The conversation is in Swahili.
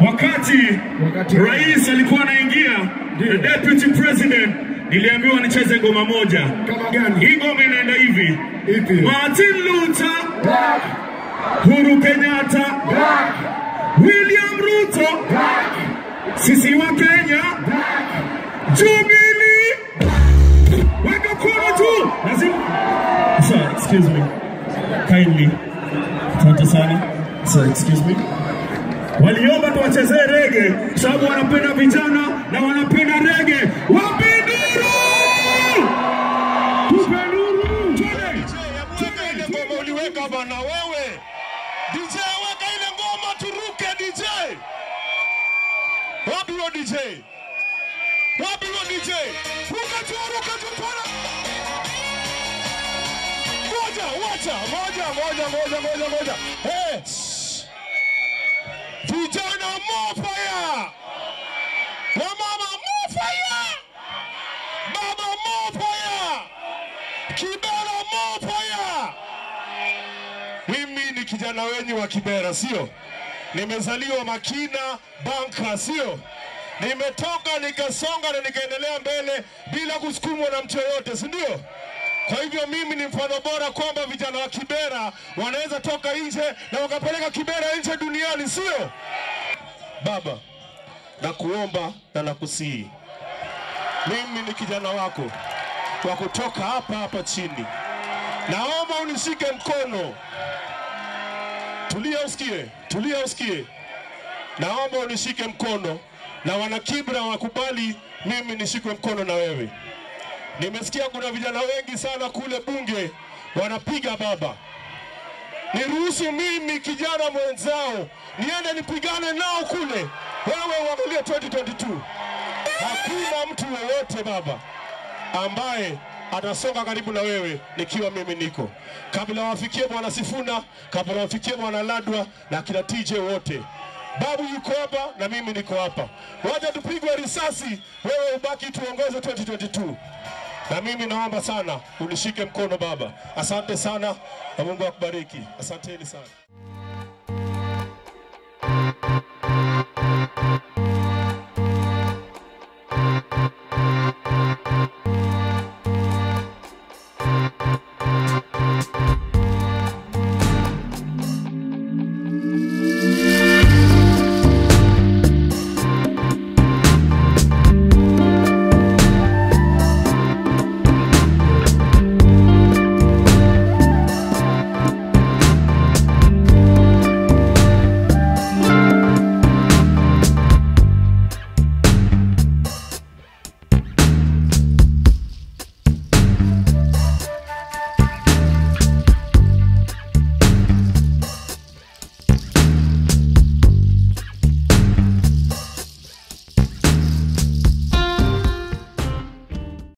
Wakati Wakati- rais alikuwa anaingia, the deputy president, niliambiwa nicheze ngoma moja. Kama gani? Hii ngoma inaenda hivi: Ipi? Martin Luther, Black, Uhuru Kenyatta, black, William Ruto, black, sisi wa Kenya, Jubilee, weka mkono juu. Lazima Sir, excuse me. Kindly. Asante sana. Sir, excuse me. Waliomba tuwachezee rege kwa sababu wanapenda vijana na wanapenda rege. Wapi nduru? Tupe nduru. Twende. Weka ile ngoma uliweka bana wewe. DJ weka ile ngoma turuke DJ. Wapi huyo DJ? Wapi huyo DJ? Ruka tu, ruka tu tuna. Ngoja, wacha, ngoja, ngoja, ngoja, ngoja, ngoja. Hey. shh. Vijana more fire. Wamama more fire. Baba more fire. Kibera more fire. Mimi ni kijana wenyu wa Kibera, sio? Nimezaliwa Makina Banka, sio? Nimetoka nikasonga na nikaendelea mbele bila kusukumwa na mtu yoyote, si ndio? Kwa hivyo mimi ni mfano bora kwamba vijana wa Kibera wanaweza toka nje na wakapeleka Kibera nje duniani, sio? Baba, nakuomba na nakusihi, mimi ni kijana wako wa kutoka hapa hapa chini. Naomba unishike mkono. Tulia usikie, tulia usikie. Naomba unishike mkono na wana Kibra wakubali mimi nishikwe mkono na wewe. Nimesikia kuna vijana wengi sana kule bunge wanapiga baba. Niruhusu mimi kijana mwenzao niende nipigane nao kule, wewe uangalie 2022. Hakuna mtu yeyote baba ambaye atasonga karibu na wewe nikiwa mimi niko kabla wafikie bwana Sifuna, kabla wafikie bwana Ladwa na kina TJ wote. Babu yuko hapa na mimi niko hapa, wacha tupigwe risasi, wewe ubaki tuongoze 2022 na mimi naomba sana unishike mkono baba. Asante sana na Mungu akubariki. Asanteni sana.